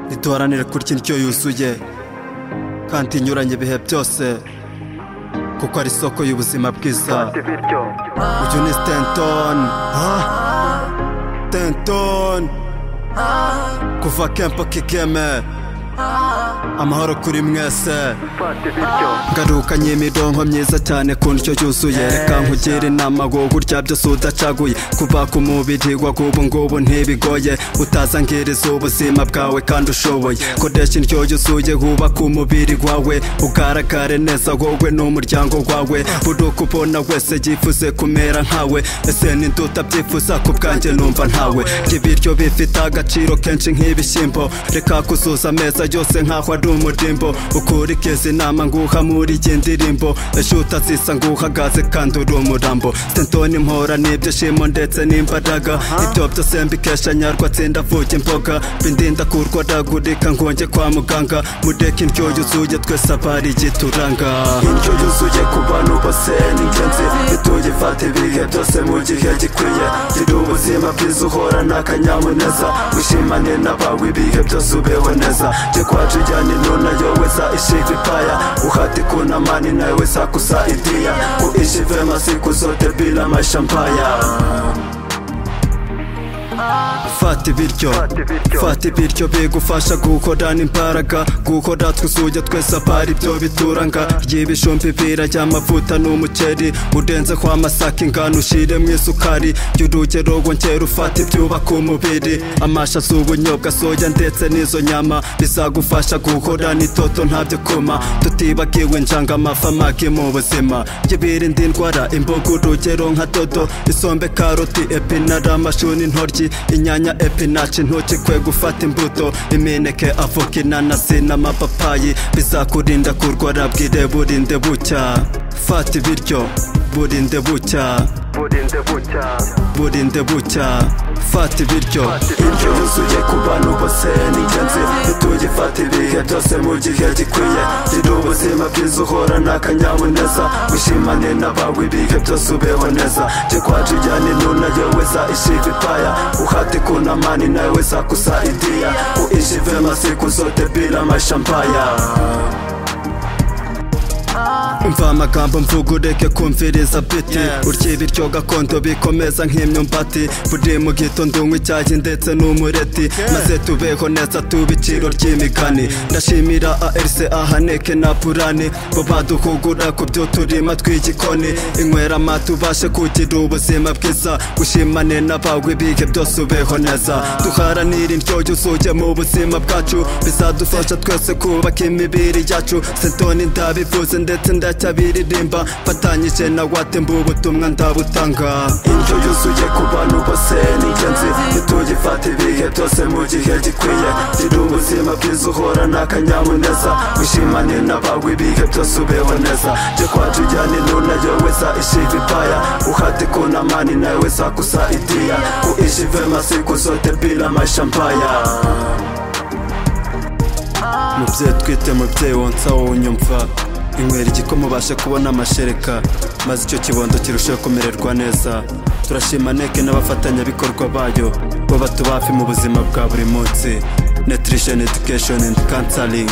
ntiduharanire kurya indyo yuzuye kandi inyuranye ibihe byose kuko ari isoko y'ubuzima bwiza uyu ni sitentoni sitentoni kuva kempo kigeme amahoro kuri mwese ngarukanye imirongo myiza cyane ku ndyo yuzuye reka nkugira inama wowe urya byose udacaguye kuva ku mubiri wagubu ngubu ntibigoye utazangiriza ubuzima bwawe kandi ushoboye koresha indyo yuzuye wubaka umubiri wawe ugaragare neza wowe n'umuryango wawe buri uko ubona wese yifuze kumera nkawe ese ninde utabyifuza ku bwanjye numva ntawe ibiryo bifite agaciro kenshi nk'ibishyimbo reka kuzuza ameza yose nkaho ari umurimbo ukurikiza inama nguha muri iyi ndirimbo ejo utazisa nguhagaze kandi uri umurambo sentoni mpora n'ibyishimo ndetse n'imbaraga ibyo byose mbikesha nyarwatsi ndavuga imboga bindinda kurwaragurika ngonge kwa muganga mureke indyo yuzuye twese abari igituranga indyo yuzuye ku bantu bose ni ingenzi ntitugifate ibihe byose mu gihe gikwiye gira ubuzima bwiza uhorana akanyamuneza wishimane n'abawe ibihe byose ubeho neza kwacu jyana inona yoweza ishiva ipaya uhati kuna mani naweza kusaidia kuishi vema siku zote bila maisha mbaya fata ibiryo fata ibiryo bigufasha gukorana imbaraga gukora twuzuye twese apara ibyo bituranga y'ibijumbi birajya amavuta n'umuceri urenze kwa masaka ingano ushyiremo isukari y'urugero wongera ufata ibyubaka umubiri amasha z'ubunyobwa soya ndetse n'izo nyama bizagufasha gukorana itoto ntabyo kuma tutibagiwe njanga amafa amagi mu buzima by'ibirinda indwara imboga urugero nka dodo isombe karoti epinari amashu n'intoryi inyanya epinaci ntukikwe gufata imbuto imineke avoka inanasi n'amapapayi bizakurinda kurwara bwire burinde bucya fata ibiryo burinde bucya burinde bucya fata ibiryo indyo yuzuye ku bantu bose ni ingenzi ntitugifate ibihe byose mu gihe gikwiye gira ubuzima bwiza uhorana akanyamuneza wishimane n'abawe ibihe byose ubeho neza jya kwacu ujyana inuna yoweza ishiva ipaya uhate kuna mani naweza kusaidia uishi vema siku zote bila maisha mbaya umva amagambo mvuga ureke kumviriza biti urya ibiryo gakondo bikomeza nk'imyumbati buri mu gitondo unywa icyayi ndetse n'umureti maze tubeho neza tubiciro ry'imigani ndashimira arc ahaneke na purani bo baduhugura ku byo turima tw'igikoni inywera amata ubashe kugira ubuzima bwiza gushimane n'abawe ibihe byose ubeho neza duharanire indyo yuzuye mu buzima bwacu bizadufasha twese kubaka imibiri yacu sentoni ndabivuze ndetse ndacyabiririmba mfatanyije na wate ubutumwa ndabutanga indyo yuzuye ku bantu bose ni ingenzi ntitugifate ibihe byose mu gihe gikwiye gira ubuzima bwiza uhorana akanyamuneza wishimane n'abawe ibihe byose ubeho neza jya kwacu ujyana inuna yoweza ishiva ipaya uhate kuna mani naweza kusaidia kuishi vema siku zote bila maisha mbaya mubyeyi twite mubyeyi wonsa wowe unyumva inywera igikoma ubashe kubona amashereka maze icyo kibondo kirushaho kumererwa neza turashima neke n'abafatanyabikorwa bayo bo batubafi mu buzima bwa buri munsi nutrition education and counseling